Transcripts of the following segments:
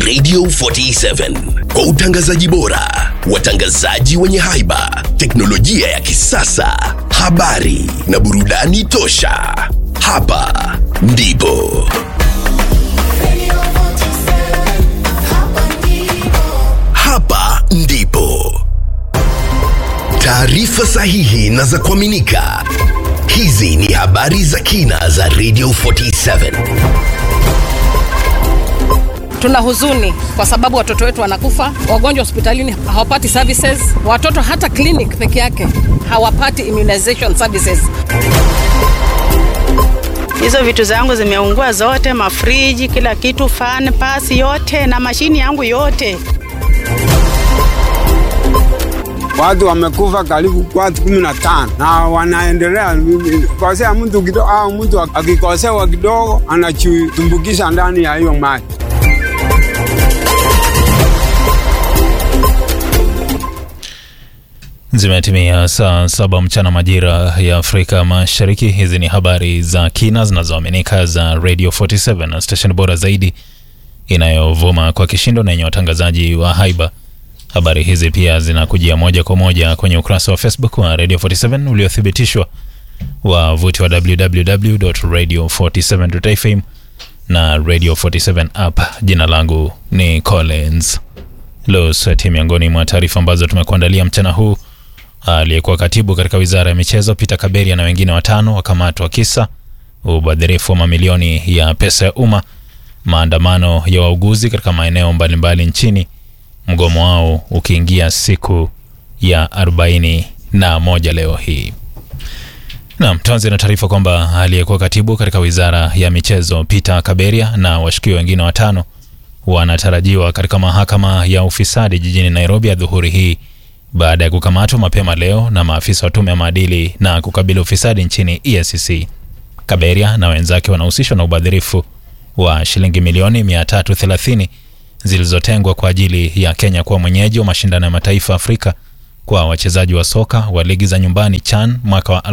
Radio 47 kwa utangazaji bora, watangazaji wenye haiba, teknolojia ya kisasa, habari na burudani tosha. Hapa ndipo hapa ndipo taarifa sahihi na za kuaminika. Hizi ni habari za kina za Radio 47. Tuna huzuni kwa sababu watoto wetu wanakufa, wagonjwa hospitalini hawapati services, watoto hata clinic peke yake hawapati immunization services. Hizo vitu zangu zimeungua zote, mafriji, kila kitu, fan, pasi yote na mashini yangu yote. Watu wamekufa karibu watu kumi na tano na wanaendelea kosea mtu kidogo, au mtu akikosewa kidogo anachutumbukisha ndani ya hiyo maji. Zimetimia saa saba mchana majira ya Afrika Mashariki. Hizi ni habari za kina zinazoaminika za Radio 47 station bora zaidi inayovuma kwa kishindo na yenye watangazaji wa haiba. Habari hizi pia zinakujia moja kwa moja kwenye ukurasa wa Facebook wa Radio 47 uliothibitishwa wavuti wa www.radio47.fm na Radio 47 app. Jina langu ni Collins Losati. Miongoni mwa taarifa ambazo tumekuandalia mchana huu aliyekuwa katibu katika wizara ya michezo Peter Kaberia na wengine watano wakamatwa kisa ubadhirifu wa mamilioni ya pesa ya umma. Maandamano ya wauguzi katika maeneo mbalimbali nchini, mgomo wao ukiingia siku ya arobaini na moja leo hii. Naam, tuanze na taarifa kwamba aliyekuwa katibu katika wizara ya michezo Peter Kaberia na washukiwa wengine watano wanatarajiwa katika mahakama ya ufisadi jijini Nairobi adhuhuri hii baada ya kukamatwa mapema leo na maafisa wa tume ya maadili na kukabili ufisadi nchini EACC. Kaberia na wenzake wanahusishwa na ubadhirifu wa shilingi milioni 330 zilizotengwa kwa ajili ya Kenya kuwa mwenyeji wa mashindano ya mataifa Afrika kwa wachezaji wa soka wa ligi za nyumbani CHAN mwaka wa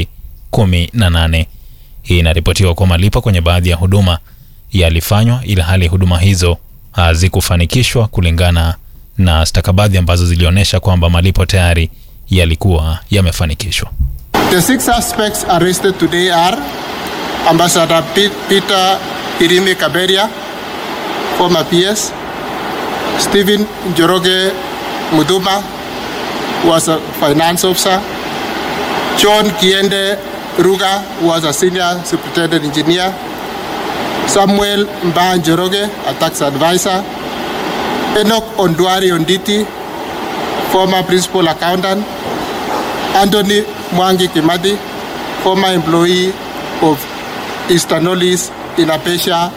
2018. Hii inaripotiwa kuwa malipo kwenye baadhi ya huduma yalifanywa ili hali huduma hizo hazikufanikishwa kulingana na stakabadhi ambazo zilionyesha kwamba malipo tayari yalikuwa yamefanikishwa. The six suspects arrested today are Ambassador Pe- Peter Irimi Kaberia, former PS, Stephen Njoroge Muduma, was a finance officer, John Kiende Ruga was a senior superintendent engineer, Samuel Mba Njoroge, a tax advisor, Enoch Ondwari Onditi, former principal accountant, Anthony Mwangi Kimadi, former employee of Easternolis in Apesha,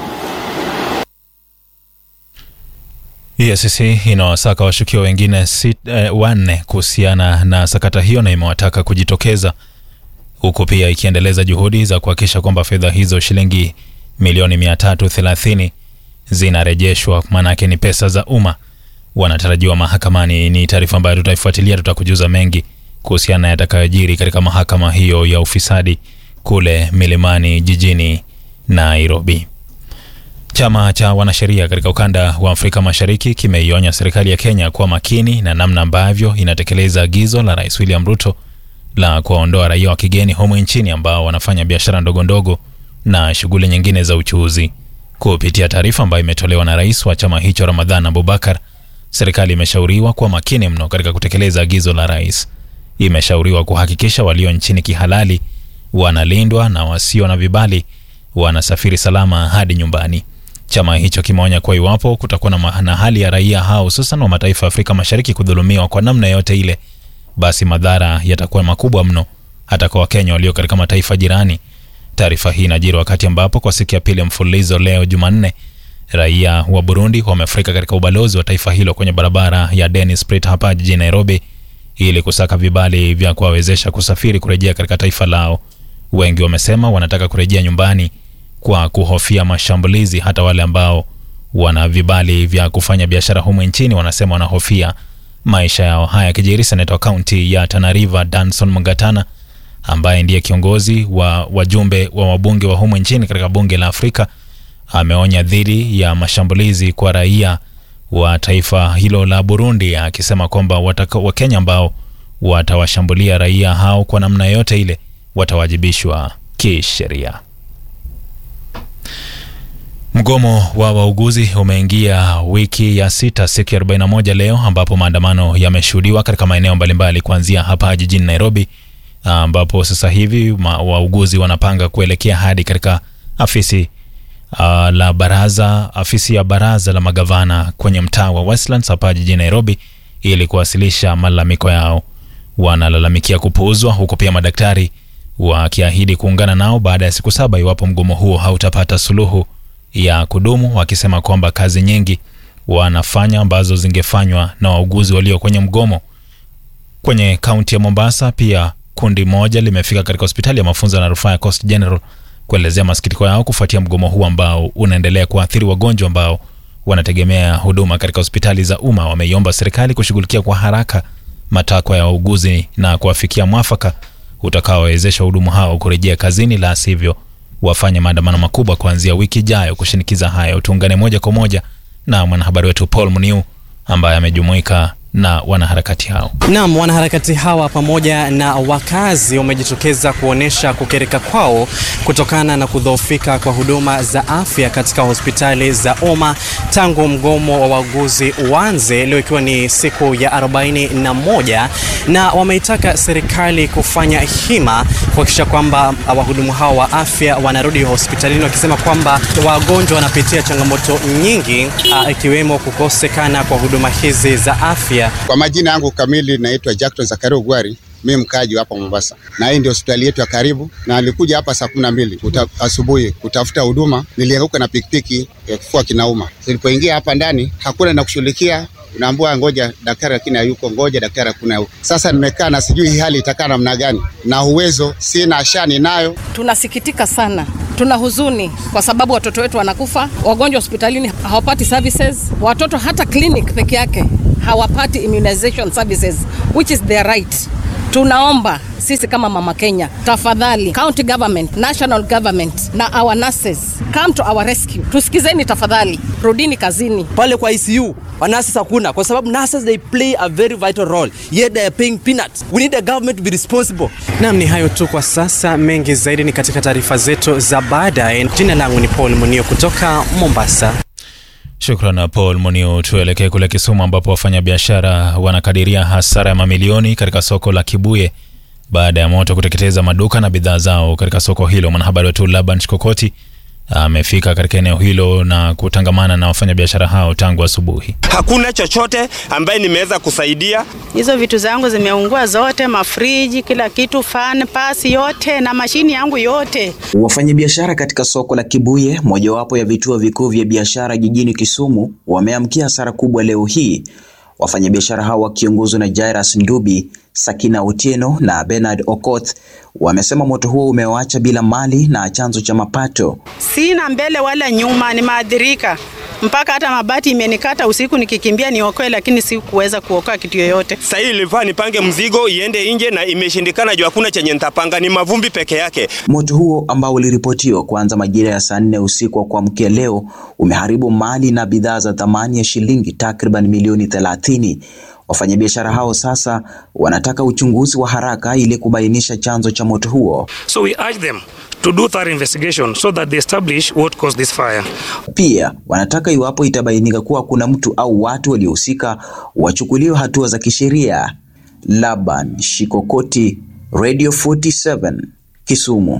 EACC inawasaka washukiwa wengine sit, eh, wanne kuhusiana na sakata hiyo na imewataka kujitokeza huku pia ikiendeleza juhudi za kuhakikisha kwamba fedha hizo shilingi milioni 330 zinarejeshwa, maanake ni pesa za umma. Wanatarajiwa mahakamani. Ni taarifa ambayo tutaifuatilia, tutakujuza mengi kuhusiana na yatakayojiri katika mahakama hiyo ya ufisadi kule Milimani jijini Nairobi. Chama cha wanasheria katika ukanda wa Afrika Mashariki kimeionya serikali ya Kenya kuwa makini na namna ambavyo inatekeleza agizo la Rais William Ruto la kuwaondoa raia wa kigeni humu nchini ambao wanafanya biashara ndogo ndogo na shughuli nyingine za uchuuzi. Kupitia taarifa ambayo imetolewa na rais wa chama hicho Ramadhan Abubakar, serikali imeshauriwa kuwa makini mno katika kutekeleza agizo la rais. Imeshauriwa kuhakikisha walio nchini kihalali wanalindwa na wasio na vibali wanasafiri salama hadi nyumbani. Chama hicho kimeonya kuwa iwapo kutakuwa na ma- na hali ya raia hao hususan wa mataifa ya Afrika Mashariki kudhulumiwa kwa namna yote ile, basi madhara yatakuwa makubwa mno hata kwa Wakenya walio katika mataifa jirani. Taarifa hii inajiri wakati ambapo kwa siku ya pili mfululizo leo Jumanne, raia wa Burundi wamefurika katika ubalozi wa taifa hilo kwenye barabara ya Dennis Pritt hapa jijini Nairobi ili kusaka vibali vya kuwawezesha kusafiri kurejea katika taifa lao. Wengi wamesema wanataka kurejea nyumbani kwa kuhofia mashambulizi. Hata wale ambao wana vibali vya kufanya biashara humu nchini wanasema wanahofia maisha yao. Haya yakijiri, seneta wa kaunti ya Tana River Danson Mungatana ambaye ndiye kiongozi wa wajumbe wa wabunge wa humu nchini katika bunge la Afrika ameonya dhidi ya mashambulizi kwa raia wa taifa hilo la Burundi, akisema kwamba Wakenya ambao watawashambulia raia hao kwa namna yoyote ile watawajibishwa kisheria. Mgomo wa wauguzi umeingia wiki ya sita, siku ya 41 leo, ambapo maandamano yameshuhudiwa katika maeneo mbalimbali kuanzia hapa jijini Nairobi, ambapo sasa hivi wauguzi wanapanga kuelekea hadi katika afisi uh, la baraza afisi ya baraza la magavana kwenye mtaa wa Westlands hapa jijini Nairobi ili kuwasilisha malalamiko yao. Wanalalamikia kupuuzwa, huku pia madaktari wakiahidi kuungana nao baada ya siku saba iwapo mgomo huo hautapata suluhu ya kudumu, wakisema kwamba kazi nyingi wanafanya ambazo zingefanywa na wauguzi walio kwenye mgomo. Kwenye kaunti ya Mombasa pia kundi moja limefika katika hospitali ya mafunzo na rufaa ya Coast General kuelezea masikitiko yao kufuatia mgomo huu ambao unaendelea kuathiri wagonjwa ambao wanategemea huduma katika hospitali za umma. Wameiomba serikali kushughulikia kwa haraka matakwa ya wauguzi na kuwafikia mwafaka utakaowezesha wahudumu hao kurejea kazini, la sivyo wafanye maandamano makubwa kuanzia wiki ijayo kushinikiza hayo. Tuungane moja kwa moja na mwanahabari wetu Paul Muniu ambaye amejumuika na wanaharakati hao. Naam, wanaharakati hawa pamoja na wakazi wamejitokeza kuonyesha kukereka kwao kutokana na kudhoofika kwa huduma za afya katika hospitali za umma tangu mgomo wa wauguzi uanze leo ikiwa ni siku ya 41, na wameitaka serikali kufanya hima kuhakikisha kwamba wahudumu hao wa afya wanarudi hospitalini, wakisema kwamba wagonjwa wanapitia changamoto nyingi ikiwemo kukosekana kwa huduma hizi za afya. Kwa majina yangu kamili naitwa Jackton Zakaria Ugwari, mimi mkaji hapa Mombasa, na hii ndio hospitali yetu ya karibu, na nilikuja hapa saa kumi na mbili asubuhi kutafuta huduma. Nilianguka na pikipiki ya kifua kinauma. Nilipoingia hapa ndani hakuna na kushughulikia, unaambua ngoja daktari, lakini hayuko, ngoja daktari, hakuna yuko. Sasa nimekaa na sijui hii hali itakaa namna gani, na uwezo sina, shani nayo. Tunasikitika sana, tuna huzuni kwa sababu watoto wetu wanakufa, wagonjwa hospitalini hawapati services, watoto hata clinic peke yake hawapati immunization services which is their right. Tunaomba sisi kama Mama Kenya, tafadhali county government, national government na our nurses come to our rescue. Tusikizeni tafadhali, rudini kazini. Pale kwa ICU nurses hakuna, kwa sababu nurses they play a very vital role yet they are paying peanuts. We need a government to be responsible. Naam, ni hayo tu kwa sasa, mengi zaidi ni katika taarifa zetu za baadaye. Jina langu ni Paul Munio kutoka Mombasa. Shukran Paul Munio. Tuelekee kule Kisumu ambapo wafanyabiashara wanakadiria hasara ya mamilioni katika soko la Kibuye baada ya moto kuteketeza maduka na bidhaa zao katika soko hilo. Mwanahabari wetu Laban Chikokoti amefika katika eneo hilo na kutangamana na wafanyabiashara hao tangu asubuhi. Hakuna chochote ambaye nimeweza kusaidia. Hizo vitu zangu zimeungua zote, mafriji, kila kitu, fan, pasi yote na mashini yangu yote. Wafanyabiashara katika soko la Kibuye, mojawapo ya vituo vikuu vya biashara jijini Kisumu, wameamkia hasara kubwa leo hii. Wafanyabiashara hao wakiongozwa na Jairus Ndubi, Sakina Otieno na Bernard Okoth wamesema moto huo umewaacha bila mali na chanzo cha mapato. Sina mbele wala nyuma, nimeathirika mpaka hata mabati imenikata usiku nikikimbia niokoe, lakini sikuweza kuokoa kitu yoyote. Sasa hii ilifaa nipange mzigo iende nje na imeshindikana juu hakuna chenye nitapanga, ni mavumbi peke yake. Moto huo ambao uliripotiwa kuanza majira ya saa nne usiku wa kuamkia leo umeharibu mali na bidhaa za thamani ya shilingi takriban milioni thelathini. Wafanyabiashara hao sasa wanataka uchunguzi wa haraka ili kubainisha chanzo cha moto huo. So we urge them to do thorough investigation so that they establish what caused this fire. Pia wanataka iwapo itabainika kuwa kuna mtu au watu waliohusika wachukuliwe hatua za kisheria. Laban Shikokoti, Radio 47, Kisumu.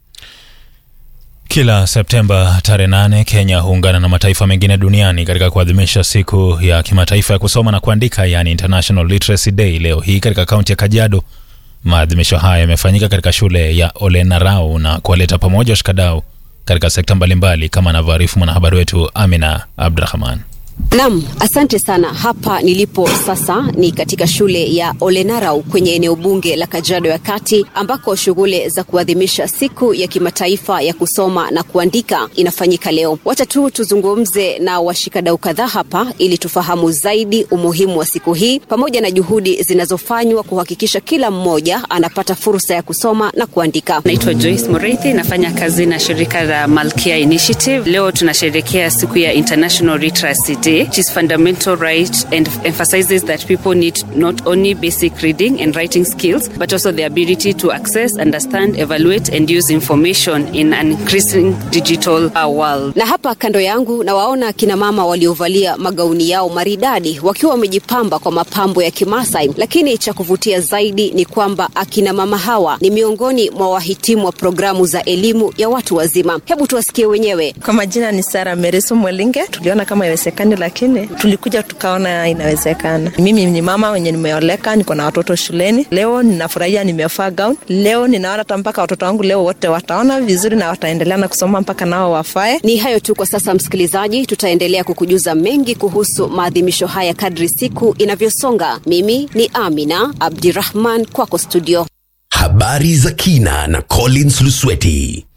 Kila Septemba tarehe nane Kenya huungana na mataifa mengine duniani katika kuadhimisha siku ya kimataifa ya kusoma na kuandika, yani International Literacy Day. Leo hii katika kaunti ya Kajiado, maadhimisho haya yamefanyika katika shule ya Olenarau na kuwaleta pamoja washikadau katika sekta mbalimbali, kama anavyoarifu mwanahabari wetu Amina Abdrahman. Naam, asante sana. Hapa nilipo sasa ni katika shule ya Olenarau kwenye eneo bunge la Kajiado ya Kati ambako shughuli za kuadhimisha siku ya kimataifa ya kusoma na kuandika inafanyika leo. Wacha tu tuzungumze na washikadau kadhaa hapa ili tufahamu zaidi umuhimu wa siku hii pamoja na juhudi zinazofanywa kuhakikisha kila mmoja anapata fursa ya kusoma na kuandika. Naitwa Joyce Murithi, nafanya kazi na shirika la Malkia Initiative. Leo tunasherehekea siku ya International Literacy Day which is fundamental right and emphasizes that people need not only basic reading and writing skills but also the ability to access, understand, evaluate and use information in an increasing digital uh, world. Na hapa kando yangu nawaona kina mama waliovalia magauni yao maridadi wakiwa wamejipamba kwa mapambo ya Kimasai, lakini cha kuvutia zaidi ni kwamba akina mama hawa ni miongoni mwa wahitimu wa programu za elimu ya watu wazima. Hebu tuwasikie wenyewe. Kwa majina ni Sara Mereso Mwelinge. Tuliona kama iwezekani, lakini tulikuja tukaona inawezekana. Mimi ni mama wenye nimeoleka, niko na watoto shuleni. Leo ninafurahia, nimevaa gown. Leo ninaona hata mpaka watoto wangu leo wote wataona vizuri na wataendelea na kusoma mpaka nao wafae. Ni hayo tu kwa sasa, msikilizaji, tutaendelea kukujuza mengi kuhusu maadhimisho haya kadri siku inavyosonga. Mimi ni Amina Abdirahman, kwako studio. Habari za kina na Collins Lusweti.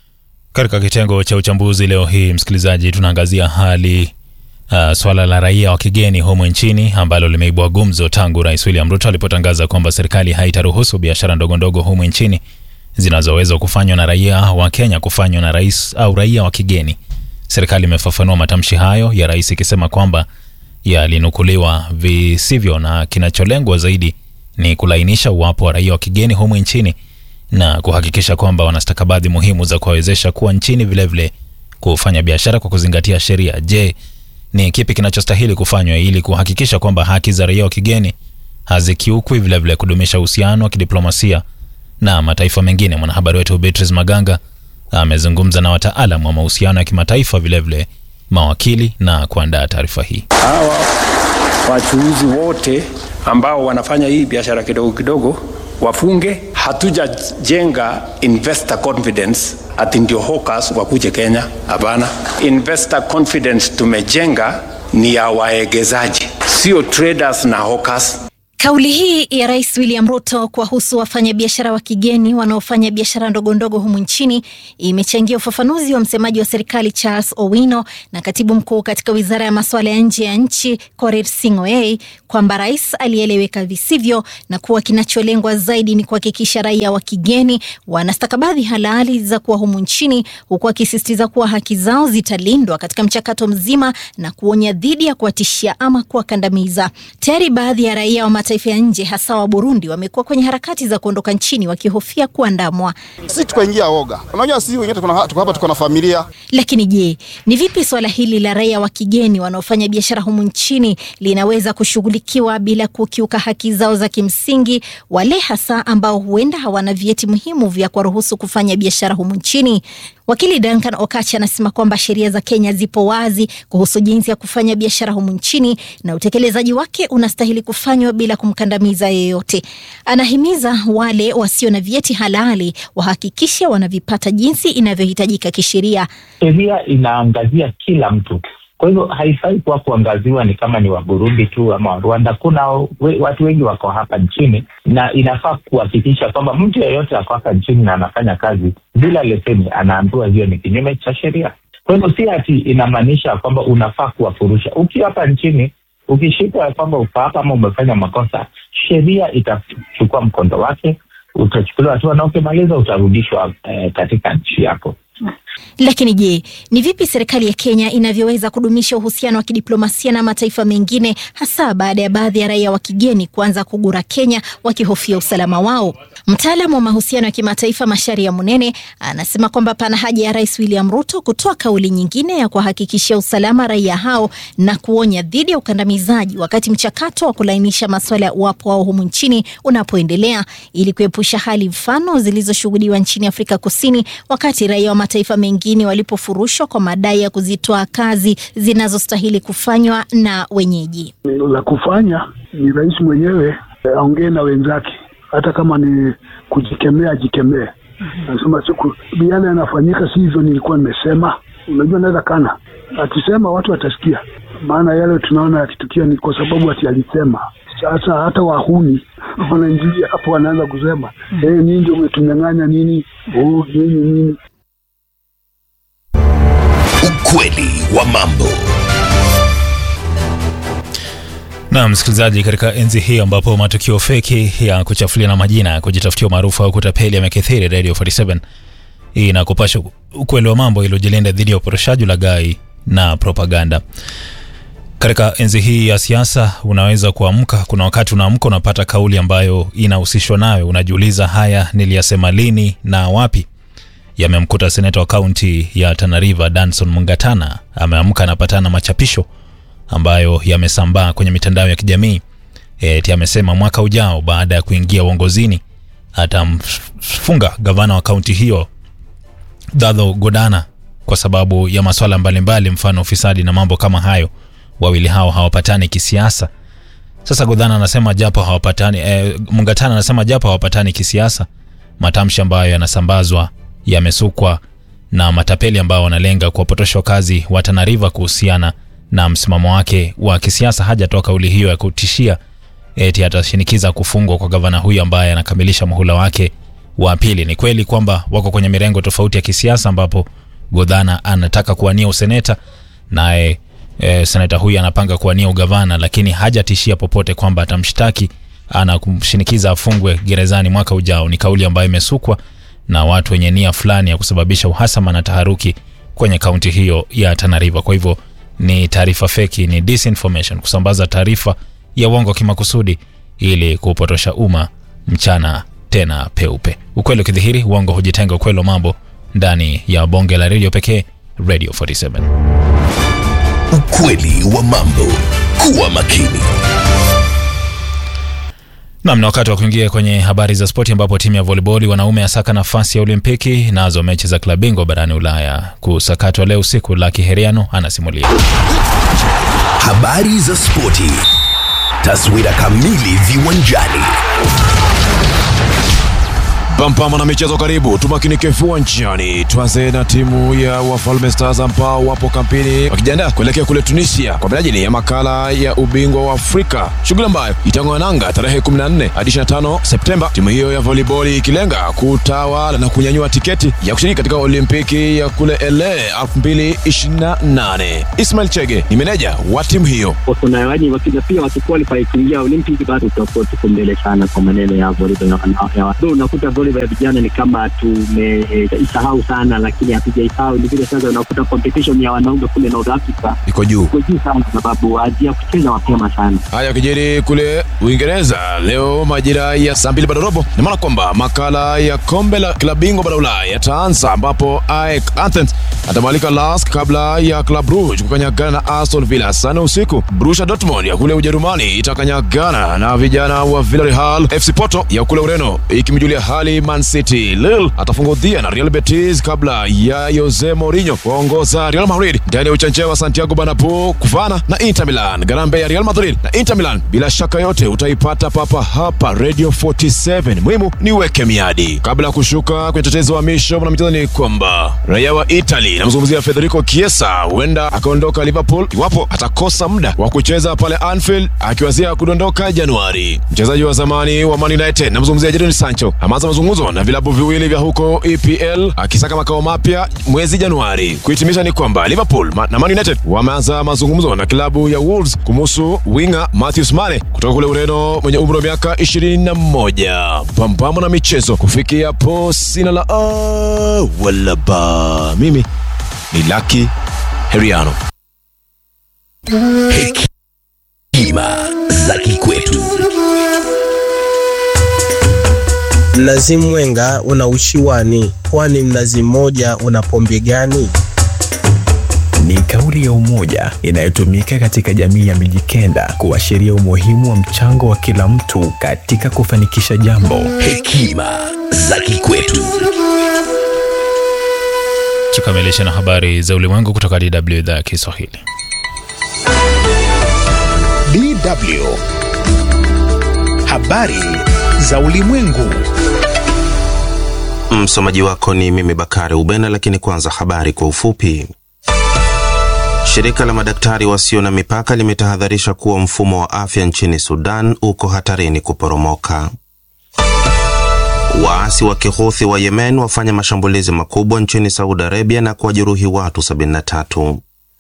Katika kitengo cha uchambuzi leo hii, msikilizaji, tunaangazia hali uh, swala la raia wa kigeni humu nchini ambalo limeibua gumzo tangu Rais William Ruto alipotangaza kwamba serikali haitaruhusu biashara ndogondogo humu nchini zinazoweza kufanywa na raia wa Kenya kufanywa na rais au raia wa kigeni. Serikali imefafanua matamshi hayo ya rais ikisema kwamba yalinukuliwa visivyo na kinacholengwa zaidi ni kulainisha uwapo wa raia wa kigeni humu nchini na kuhakikisha kwamba wana stakabadhi muhimu za kuwawezesha kuwa nchini, vilevile vile kufanya biashara kwa kuzingatia sheria. Je, ni kipi kinachostahili kufanywa ili kuhakikisha kwamba haki za raia wa kigeni hazikiukwi, vilevile kudumisha uhusiano wa kidiplomasia na mataifa mengine? Mwanahabari wetu Beatrice Maganga amezungumza na wataalam wa mahusiano ya kimataifa, vilevile mawakili na kuandaa taarifa hii. Hawa wachuuzi wote ambao wanafanya hii biashara kidogo kidogo wafunge. Hatujajenga investor confidence ati ndio hawkers wakuje Kenya. Hapana, investor confidence tumejenga ni ya waegezaji, sio traders na hawkers. Kauli hii ya Rais William Ruto kuwahusu wafanyabiashara wa kigeni wanaofanya biashara ndogondogo humu nchini imechangia ufafanuzi wa msemaji wa serikali Charles Owino na katibu mkuu katika wizara ya masuala ya nje ya nchi Korir Sing'oei kwamba rais alieleweka visivyo na kuwa kinacholengwa zaidi ni kuhakikisha raia wa kigeni wana stakabadhi halali za kuwa humu nchini, huku akisisitiza kuwa haki zao zitalindwa katika mchakato mzima na kuonya dhidi ya kuwatishia ama kuwakandamiza. Tayari baadhi ya raia wa mataifa ya nje hasa wa Burundi wamekuwa kwenye harakati za kuondoka nchini wakihofia kuandamwa. Sisi tukaingia woga, unajua sisi wengine tuko hapa, tuko na familia. Lakini je, ni vipi swala hili la raia wa kigeni wanaofanya biashara humu nchini linaweza kushughulikiwa bila kukiuka haki zao za kimsingi, wale hasa ambao huenda hawana vyeti muhimu vya kuwaruhusu kufanya biashara humu nchini? Wakili Duncan Okachi anasema kwamba sheria za Kenya zipo wazi kuhusu jinsi ya kufanya biashara humu nchini na utekelezaji wake unastahili kufanywa bila kumkandamiza yeyote. Anahimiza wale wasio na vyeti halali wahakikishe wanavipata jinsi inavyohitajika kisheria. Sheria inaangazia kila mtu, kwa hivyo haifai kuwa kuangaziwa ni kama ni wa Burundi tu ama wa Rwanda. Kuna we, watu wengi wako hapa nchini na inafaa kuhakikisha kwamba mtu yeyote ako hapa nchini na anafanya kazi bila leseni anaambiwa hiyo ni kinyume cha sheria. Kwa hivyo si ati inamaanisha kwamba unafaa kuwafurusha. Ukiwa hapa nchini ukishikwa ya kwamba uko hapa ama umefanya makosa, sheria itachukua mkondo wake, utachukuliwa hatua na ukimaliza utarudishwa eh, katika nchi yako. Lakini je, ni vipi serikali ya Kenya inavyoweza kudumisha uhusiano wa kidiplomasia na mataifa mengine, hasa baada ya baadhi ya raia wa kigeni kuanza kugura Kenya wakihofia usalama wao? Mtaalamu wa mahusiano ya kimataifa Masharia Munene anasema kwamba pana haja ya Rais William Ruto kutoa kauli nyingine ya kuwahakikishia usalama raia hao na kuonya dhidi ya ukandamizaji wakati mchakato wa kulainisha masuala ya uwapo wao humu nchini unapoendelea, ili kuepusha hali mfano zilizoshuhudiwa nchini Afrika Kusini wakati raia wa mataifa mengine walipofurushwa kwa madai ya kuzitoa kazi zinazostahili kufanywa na wenyeji. La kufanya ni rais mwenyewe aongee na wenzake, hata kama ni kujikemea, ajikemee. Nasema siku yale yanafanyika, si hivyo nilikuwa nimesema. Unajua, naweza kana akisema watu watasikia, maana yale tunaona yakitukia ni kwa sababu ati alisema. Sasa hata wahuni wanaingilia hapo, wanaanza kusema eh, nyinyi ndio umetunyang'anya nini, oh, nini nini. Ukweli wa mambo. Na msikilizaji, katika enzi hii ambapo matukio feki ya kuchafulia na majina, kujitafutia umaarufu au kutapeli yamekithiri, Radio 47 inakupasha ukweli wa mambo iliyojilinda dhidi ya uporoshaji, ulaghai na propaganda. Katika enzi hii ya siasa, unaweza kuamka, kuna wakati unaamka unapata kauli ambayo inahusishwa nawe, unajiuliza haya niliyasema lini na wapi? Yamemkuta seneta wa kaunti ya Tana River Danson Mungatana, ameamka anapatana na machapisho ambayo yamesambaa kwenye mitandao ya kijamii. Eti amesema mwaka ujao baada ya kuingia uongozini atamfunga gavana wa kaunti hiyo Dadho Godana kwa sababu ya maswala mbalimbali, mfano ufisadi na mambo kama hayo. Wawili hao hawapatani kisiasa. Sasa Godana anasema japo hawapatani eh, Mungatana anasema japo hawapatani kisiasa, matamshi ambayo yanasambazwa yamesukwa na matapeli ambao wanalenga kuwapotosha wakazi wa Tana River kuhusiana na msimamo wake wa kisiasa. Hajatoa kauli hiyo ya kutishia eti atashinikiza kufungwa kwa gavana huyu ambaye anakamilisha muhula wake wa pili. Ni kweli kwamba wako kwenye mirengo tofauti ya kisiasa, ambapo Godhana anataka kuwania useneta naye e, seneta huyu anapanga kuwania ugavana, lakini hajatishia popote kwamba atamshtaki ana kumshinikiza afungwe gerezani mwaka ujao. Ni kauli ambayo imesukwa na watu wenye nia fulani ya kusababisha uhasama na taharuki kwenye kaunti hiyo ya Tana River. Kwa hivyo ni taarifa feki, ni disinformation, kusambaza taarifa ya uongo kimakusudi ili kupotosha umma mchana tena peupe. Ukweli ukidhihiri, uongo hujitenga. Ukweli wa mambo ndani ya bonge la redio pekee, Radio 47. Ukweli wa mambo. Kuwa makini. Nam, na wakati wa kuingia kwenye habari za spoti, ambapo timu ya volleyball wanaume asaka nafasi ya Olimpiki, nazo mechi za klabu bingwa barani Ulaya kusakatwa leo usiku. Laki Heriano anasimulia Habari za spoti. Taswira kamili viwanjani. Pampama na michezo karibu, tumakinike viwanjani. Tuanze na timu ya Wafalme Stars ambao wapo kampeni wakijiandaa kuelekea kule Tunisia kwa minajili ya makala ya ubingwa wa Afrika, shughuli ambayo itang'oa nanga tarehe 14 hadi 25 Septemba, timu hiyo ya volleyball ikilenga kutawala na kunyanyua tiketi ya kushiriki katika Olimpiki ya kule LA 2028. Ismail Chege ni meneja wa timu hiyo. kuna waji wakija pia wakiqualify kuingia Olympic bado tutakuwa tuko mbele sana kwa maneno ya volleyball ya- ya watu. Unakuta volleyball ya vijana ni kama tumeisahau sana, lakini hatujaisahau. Ni vile sasa unakuta competition ya wanaume kule North Africa iko juu iko juu sana, kwa sababu wazia kucheza mapema sana. Haya yakijiri kule Uingereza leo majira ya saa mbili bado robo, na maana kwamba makala ya kombe la klabu bingwa bara Ulaya yataanza, ambapo AEK Athens atamwalika Lask kabla ya Club Brugge kukanyagana na Aston Villa sana usiku. Borussia Dortmund ya kule Ujerumani itakanyagana na vijana wa Villarreal. FC Porto ya kule Ureno ikimjulia hali Man City. Lille atafungudhia na Real Betis kabla ya Jose Mourinho kuongoza Real Madrid ndani ya uchanja wa Santiago Bernabeu kuvana na Inter Milan. Garambe ya Real Madrid na Inter Milan bila shaka yote utaipata papa hapa Radio 47. Muhimu ni uweke miadi kabla ya kushuka kwenye tetezi wa misho na michezo. Ni kwamba raia wa Italy namzungumzia Federico Chiesa huenda akaondoka Liverpool iwapo atakosa muda wa kucheza pale Anfield akiwazia kudondoka Januari. Mchezaji wa zamani wa Man United namzungumzia Jadon Sancho ameanza mazungumzo na vilabu viwili vya huko EPL akisaka makao mapya mwezi Januari. Kuhitimisha ni kwamba Liverpool ma- na Man United wameanza mazungumzo na klabu ya Wolves kumhusu winga Matheus Mane kutoka kule Ureno mwenye umri wa miaka 21. Pambamo na michezo kufikia po sina la a wala ba. Mimi ni Lucky Heriano. Hekima za kikwetu. Mnazi mwenga una ushiwani, kwani mnazi mmoja una pombe gani? Ni kauli ya umoja inayotumika katika jamii ya Mijikenda kuashiria umuhimu wa mchango wa kila mtu katika kufanikisha jambo. Hekima za kikwetu. tukamilishe na habari za ulimwengu kutoka DW idhaa ya Kiswahili. DW. Habari za ulimwengu. Msomaji wako ni mimi Bakari Ubena, lakini kwanza habari kwa ufupi. Shirika la madaktari wasio na mipaka limetahadharisha kuwa mfumo wa afya nchini Sudan uko hatarini kuporomoka. Waasi wa Kihuthi wa Yemen wafanya mashambulizi makubwa nchini Saudi Arabia na kuwajeruhi watu 73.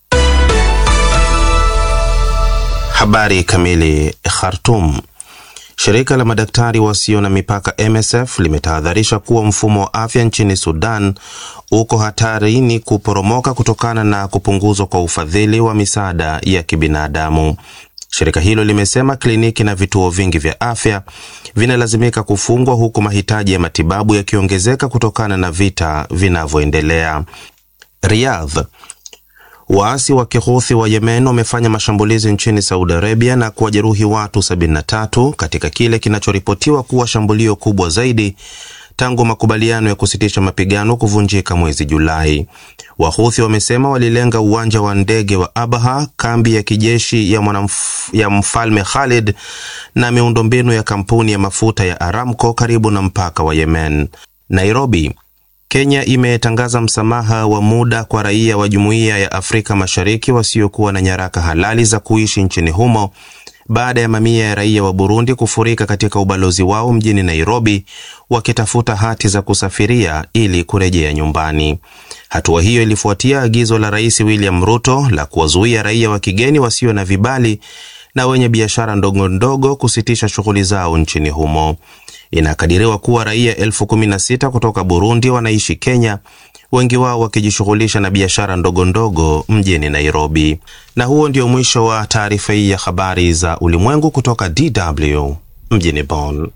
Habari kamili. Khartoum. Shirika la madaktari wasio na mipaka MSF limetahadharisha kuwa mfumo wa afya nchini Sudan uko hatarini kuporomoka kutokana na kupunguzwa kwa ufadhili wa misaada ya kibinadamu. Shirika hilo limesema kliniki na vituo vingi vya afya vinalazimika kufungwa huku mahitaji ya matibabu yakiongezeka kutokana na vita vinavyoendelea. Riyadh. Waasi wa Kihuthi wa Yemen wamefanya mashambulizi nchini Saudi Arabia na kuwajeruhi watu 73 katika kile kinachoripotiwa kuwa shambulio kubwa zaidi tangu makubaliano ya kusitisha mapigano kuvunjika mwezi Julai. Wahuthi wamesema walilenga uwanja wa ndege wa Abaha, kambi ya kijeshi ya, mwanamf, ya mfalme Khalid na miundombinu ya kampuni ya mafuta ya Aramco karibu na mpaka wa Yemen. Nairobi. Kenya imetangaza msamaha wa muda kwa raia wa Jumuiya ya Afrika Mashariki wasiokuwa na nyaraka halali za kuishi nchini humo baada ya mamia ya raia wa Burundi kufurika katika ubalozi wao mjini Nairobi wakitafuta hati za kusafiria ili kurejea nyumbani. Hatua hiyo ilifuatia agizo la Rais William Ruto la kuwazuia raia wa kigeni wasio na vibali na wenye biashara ndogo ndogo kusitisha shughuli zao nchini humo. Inakadiriwa kuwa raia elfu kumi na sita kutoka Burundi wanaishi Kenya, wengi wao wakijishughulisha na biashara ndogo ndogo mjini Nairobi. Na huo ndio mwisho wa taarifa hii ya habari za ulimwengu kutoka DW mjini Bonn.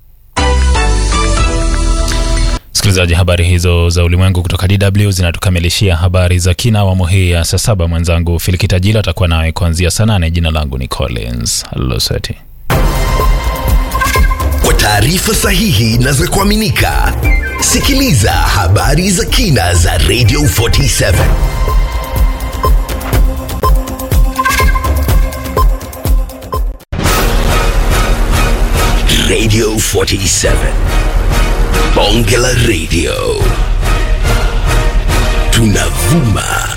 Msikilizaji, habari hizo za ulimwengu kutoka DW zinatukamilishia habari za kina awamu hii ya saa saba. Mwenzangu Filikita atakuwa nawe kuanzia saa nane. Jina langu ni Collins Loseti. Kwa taarifa sahihi na za kuaminika, sikiliza habari za kina za Radio 47 Radio 47 Bonge la Radio, tunavuma